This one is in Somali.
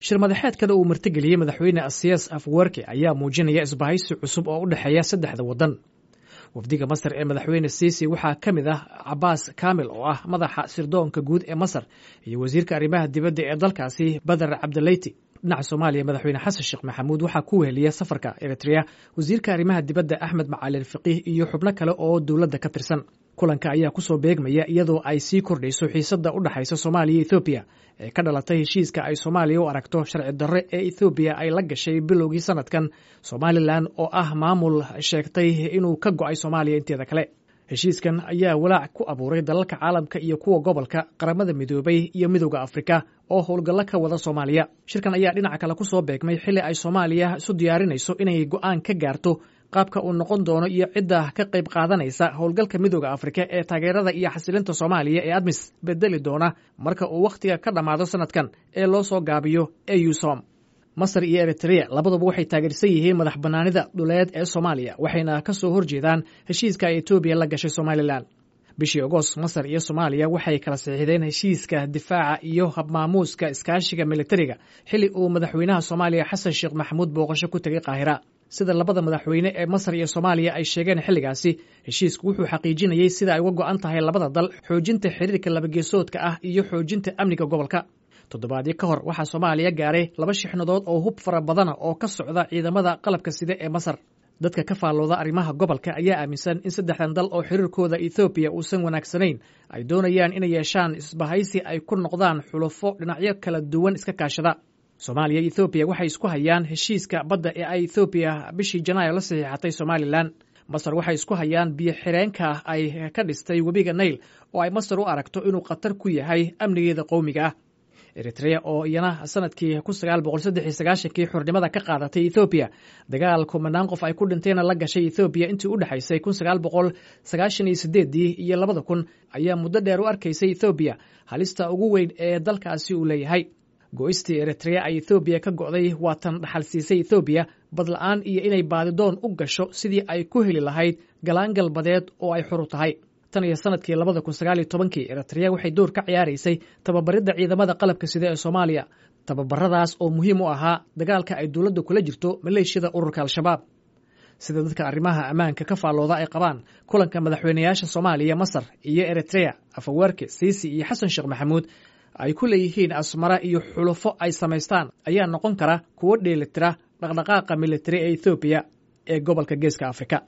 shir madaxeedkada uu martigeliyey madaxweyne asiyas afwerki ayaa muujinaya isbahaysi cusub oo u dhexeeya saddexda waddan wafdiga masar ee madaxweyne siisi waxaa ka mid ah cabaas kamil oo ah madaxa sirdoonka guud ee masar iyo wasiirka arrimaha dibadda ee dalkaasi badar cabdileyti dhinaca soomaaliya madaxweyne xasan sheekh maxamuud waxaa ku weheliya safarka eritrea wasiirka arrimaha dibadda axmed macalin faqiih iyo xubno kale oo dowladda ka tirsan kulanka ayaa kusoo beegmaya iyadoo ay sii kordhayso xiisadda u dhexaysa soomaaliya iyo ethoobiya ee ka dhalatay heshiiska ay soomaaliya u aragto sharci darre ee ethoobiya ay la gashay bilowgii sanadkan somalilan oo ah maamul sheegtay inuu ka go'ay soomaaliya inteeda kale heshiiskan ayaa walaac ku abuuray dalalka caalamka iyo kuwa gobolka qaramada midoobay iyo midowda afrika oo howlgallo ka wada soomaaliya shirkan ayaa dhinaca kale ku soo beegmay xilli ay soomaaliya isu diyaarinayso inay go'aan ka gaarto qaabka uu noqon doono iyo cidda ka qayb qaadanaysa howlgalka midooda afrika ee taageerada iyo xasilinta soomaaliya ee admis bedeli doona marka uu wakhtiga ka dhammaado sanadkan ee loo soo gaabiyo eusom masar iyo eritrea labaduba waxay taageersan yihiin madax bannaanida dhuleed ee soomaaliya waxayna ka soo horjeedaan heshiiska ay etoobiya la gashay somalilan bishii agost masar iyo soomaaliya waxay kala saxiixdeen heshiiska difaaca iyo habmaamuuska iskaashiga militariga xilli uu madaxweynaha soomaaliya xasan sheekh maxamuud booqasho ku tegay qaahira sida labada madaxweyne ee masar iyo soomaaliya ay sheegeen xilligaasi heshiisku wuxuu xaqiijinayey sida ay uga go'an tahay labada dal xoojinta xiriirka labageesoodka ah iyo xoojinta amniga gobolka toddobaadyo ka hor waxaa soomaaliya gaaray laba shixnadood oo hub fara badana oo ka socda ciidamada qalabka side ee masar dadka ka faallooda arrimaha gobolka ayaa aaminsan in saddexdan dal oo xiriirkooda ethoobiya uusan wanaagsanayn ay doonayaan inay yeeshaan isbahaysi ay ku noqdaan xulufo dhinacyo kala duwan iska kaashada soomaaliya iyo ethoobiya waxay isku hayaan heshiiska badda ee ay ethoobiya bishii janaayo la saxiixatay somalilan masar waxay isku hayaan biyo xireenka ay ka dhistay webiga nail oo ay masar u aragto inuu khatar ku yahay amnigeeda qowmiga ah eritrea oo iyana sanadkii kun sagaal boqol saddex iyo sagaashankii xurnimada ka qaadatay ethoobiya dagaal kumanaan qof ay ku dhinteenna la gashay ethoobiya intii u dhexaysay kun sagaal boqol sagaashan iyo sideeddii iyo labada kun ayaa muddo dheer u arkaysay ethoobiya halista ugu weyn ee dalkaasi uu leeyahay go-istii eritrea ay ethoobiya ka go'day waa tan dhaxal siisay ethoobiya badla-aan iyo inay baadidoon u gasho sidii ay ku heli lahayd galaan galbadeed oo ay xuru tahay tan iyo sanadkii labada kun sagaal iyo tobankii eritrea waxay door ka ciyaaraysay tababaridda ciidamada qalabka sida ee soomaaliya tababaradaas oo muhiim u ahaa dagaalka ay dowladda kula jirto maleeshiyada ururka al-shabaab sida dadka arrimaha ammaanka ka faallooda ay qabaan kulanka madaxweynayaasha soomaaliya masar iyo eritrea afaweerke siisi iyo xasan sheekh maxamuud ay ku leeyihiin asmara iyo xulufo ay samaystaan ayaa noqon kara kuwo dheelitira dhaqdhaqaaqa militari ee ethoobiya ee gobolka geeska afrika